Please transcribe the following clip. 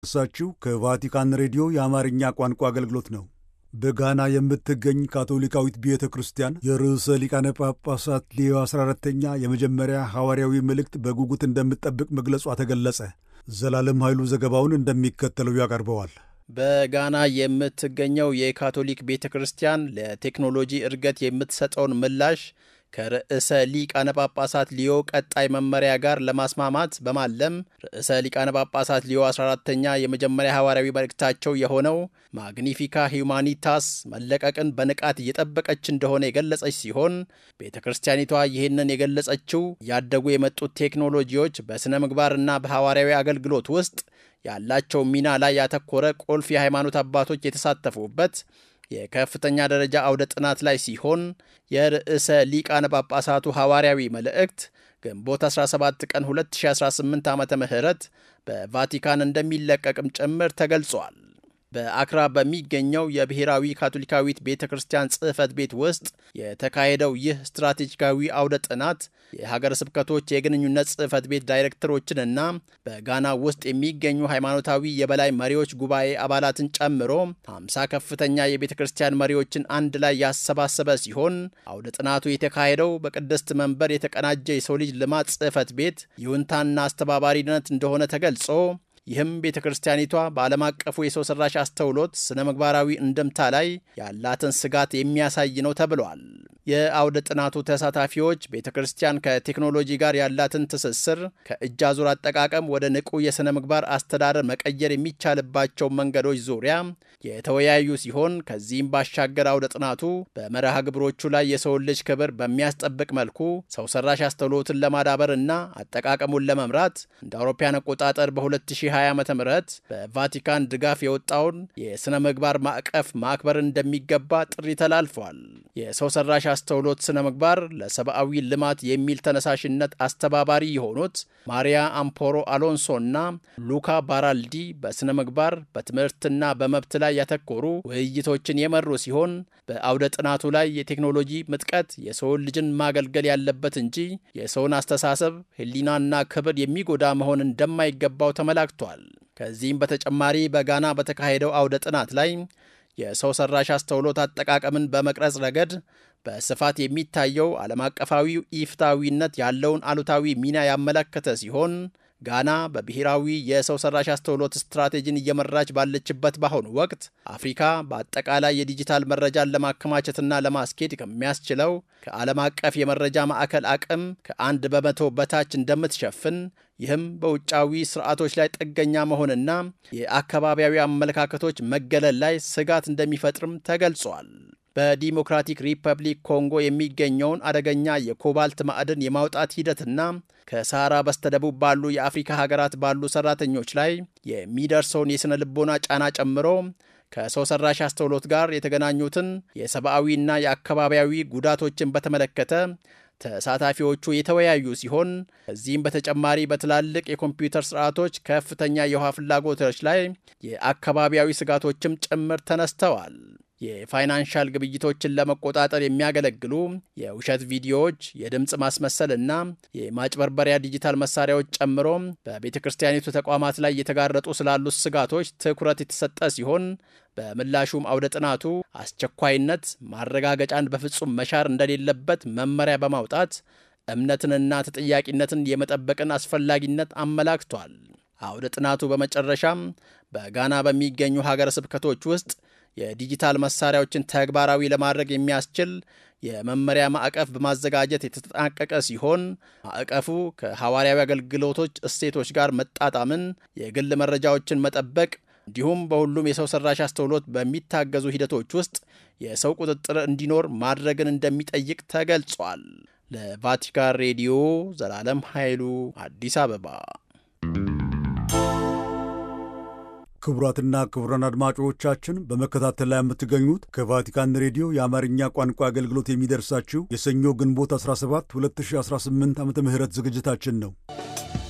እሳችሁ ከቫቲካን ሬዲዮ የአማርኛ ቋንቋ አገልግሎት ነው። በጋና የምትገኝ ካቶሊካዊት ቤተ ክርስቲያን የርዕሰ ሊቃነ ጳጳሳት ሌዮ 14ተኛ የመጀመሪያ ሐዋርያዊ መልእክት በጉጉት እንደምትጠብቅ መግለጿ ተገለጸ። ዘላለም ኃይሉ ዘገባውን እንደሚከተለው ያቀርበዋል። በጋና የምትገኘው የካቶሊክ ቤተ ክርስቲያን ለቴክኖሎጂ እድገት የምትሰጠውን ምላሽ ከርዕሰ ሊቃነ ጳጳሳት ሊዮ ቀጣይ መመሪያ ጋር ለማስማማት በማለም ርዕሰ ሊቃነ ጳጳሳት ሊዮ 14ተኛ የመጀመሪያ ሐዋርያዊ መልእክታቸው የሆነው ማግኒፊካ ሂዩማኒታስ መለቀቅን በንቃት እየጠበቀች እንደሆነ የገለጸች ሲሆን ቤተ ክርስቲያኒቷ ይህንን የገለጸችው ያደጉ የመጡት ቴክኖሎጂዎች በሥነ ምግባርና በሐዋርያዊ አገልግሎት ውስጥ ያላቸው ሚና ላይ ያተኮረ ቁልፍ የሃይማኖት አባቶች የተሳተፉበት የከፍተኛ ደረጃ አውደ ጥናት ላይ ሲሆን የርዕሰ ሊቃነ ጳጳሳቱ ሐዋርያዊ መልእክት ግንቦት 17 ቀን 2018 ዓ ም በቫቲካን እንደሚለቀቅም ጭምር ተገልጿል። በአክራ በሚገኘው የብሔራዊ ካቶሊካዊት ቤተ ክርስቲያን ጽሕፈት ቤት ውስጥ የተካሄደው ይህ ስትራቴጂካዊ አውደ ጥናት የሀገረ ስብከቶች የግንኙነት ጽሕፈት ቤት ዳይሬክተሮችንና በጋና ውስጥ የሚገኙ ሃይማኖታዊ የበላይ መሪዎች ጉባኤ አባላትን ጨምሮ 50 ከፍተኛ የቤተ ክርስቲያን መሪዎችን አንድ ላይ ያሰባሰበ ሲሆን አውደ ጥናቱ የተካሄደው በቅድስት መንበር የተቀናጀ የሰው ልጅ ልማት ጽሕፈት ቤት ይሁንታና አስተባባሪነት እንደሆነ ተገልጾ ይህም ቤተ ክርስቲያኒቷ በዓለም አቀፉ የሰው ሠራሽ አስተውሎት ስነ ምግባራዊ እንድምታ ላይ ያላትን ስጋት የሚያሳይ ነው ተብሏል። የአውደ ጥናቱ ተሳታፊዎች ቤተ ክርስቲያን ከቴክኖሎጂ ጋር ያላትን ትስስር ከእጅ አዙር አጠቃቀም ወደ ንቁ የሥነ ምግባር አስተዳደር መቀየር የሚቻልባቸው መንገዶች ዙሪያ የተወያዩ ሲሆን ከዚህም ባሻገር አውደ ጥናቱ በመርሃ ግብሮቹ ላይ የሰውን ልጅ ክብር በሚያስጠብቅ መልኩ ሰው ሠራሽ አስተውሎትን ለማዳበር እና አጠቃቀሙን ለመምራት እንደ አውሮፓውያን አቆጣጠር በ2020 ዓ ም በቫቲካን ድጋፍ የወጣውን የሥነ ምግባር ማዕቀፍ ማክበር እንደሚገባ ጥሪ ተላልፏል። የሰው ሠራሽ አስተውሎት ስነ ምግባር ለሰብአዊ ልማት የሚል ተነሳሽነት አስተባባሪ የሆኑት ማሪያ አምፖሮ አሎንሶ እና ሉካ ባራልዲ በስነ ምግባር በትምህርትና በመብት ላይ ያተኮሩ ውይይቶችን የመሩ ሲሆን በአውደ ጥናቱ ላይ የቴክኖሎጂ ምጥቀት የሰውን ልጅን ማገልገል ያለበት እንጂ የሰውን አስተሳሰብ ሕሊናና ክብር የሚጎዳ መሆን እንደማይገባው ተመላክቷል። ከዚህም በተጨማሪ በጋና በተካሄደው አውደ ጥናት ላይ የሰው ሰራሽ አስተውሎት አጠቃቀምን በመቅረጽ ረገድ በስፋት የሚታየው ዓለም አቀፋዊ ኢፍታዊነት ያለውን አሉታዊ ሚና ያመለከተ ሲሆን ጋና በብሔራዊ የሰው ሰራሽ አስተውሎት ስትራቴጂን እየመራች ባለችበት በአሁኑ ወቅት አፍሪካ በአጠቃላይ የዲጂታል መረጃን ለማከማቸትና ለማስኬድ ከሚያስችለው ከዓለም አቀፍ የመረጃ ማዕከል አቅም ከአንድ በመቶ በታች እንደምትሸፍን ይህም በውጫዊ ስርዓቶች ላይ ጥገኛ መሆንና የአካባቢያዊ አመለካከቶች መገለል ላይ ስጋት እንደሚፈጥርም ተገልጿል። በዲሞክራቲክ ሪፐብሊክ ኮንጎ የሚገኘውን አደገኛ የኮባልት ማዕድን የማውጣት ሂደትና ከሳራ በስተደቡብ ባሉ የአፍሪካ ሀገራት ባሉ ሰራተኞች ላይ የሚደርሰውን የሥነ ልቦና ጫና ጨምሮ ከሰው ሰራሽ አስተውሎት ጋር የተገናኙትን የሰብአዊና የአካባቢያዊ ጉዳቶችን በተመለከተ ተሳታፊዎቹ የተወያዩ ሲሆን ከዚህም በተጨማሪ በትላልቅ የኮምፒውተር ስርዓቶች ከፍተኛ የውሃ ፍላጎቶች ላይ የአካባቢያዊ ስጋቶችም ጭምር ተነስተዋል። የፋይናንሻል ግብይቶችን ለመቆጣጠር የሚያገለግሉ የውሸት ቪዲዮዎች፣ የድምፅ ማስመሰል እና የማጭበርበሪያ ዲጂታል መሳሪያዎች ጨምሮ በቤተ ክርስቲያኒቱ ተቋማት ላይ የተጋረጡ ስላሉት ስጋቶች ትኩረት የተሰጠ ሲሆን በምላሹም አውደ ጥናቱ አስቸኳይነት ማረጋገጫን በፍጹም መሻር እንደሌለበት መመሪያ በማውጣት እምነትንና ተጠያቂነትን የመጠበቅን አስፈላጊነት አመላክቷል። አውደ ጥናቱ በመጨረሻም በጋና በሚገኙ ሀገረ ስብከቶች ውስጥ የዲጂታል መሳሪያዎችን ተግባራዊ ለማድረግ የሚያስችል የመመሪያ ማዕቀፍ በማዘጋጀት የተጠናቀቀ ሲሆን ማዕቀፉ ከሐዋርያዊ አገልግሎቶች እሴቶች ጋር መጣጣምን፣ የግል መረጃዎችን መጠበቅ እንዲሁም በሁሉም የሰው ሰራሽ አስተውሎት በሚታገዙ ሂደቶች ውስጥ የሰው ቁጥጥር እንዲኖር ማድረግን እንደሚጠይቅ ተገልጿል። ለቫቲካን ሬዲዮ ዘላለም ኃይሉ አዲስ አበባ። ክቡራትና ክቡራን አድማጮቻችን በመከታተል ላይ የምትገኙት ከቫቲካን ሬዲዮ የአማርኛ ቋንቋ አገልግሎት የሚደርሳችሁ የሰኞ ግንቦት 17 2018 ዓ ም ዝግጅታችን ነው።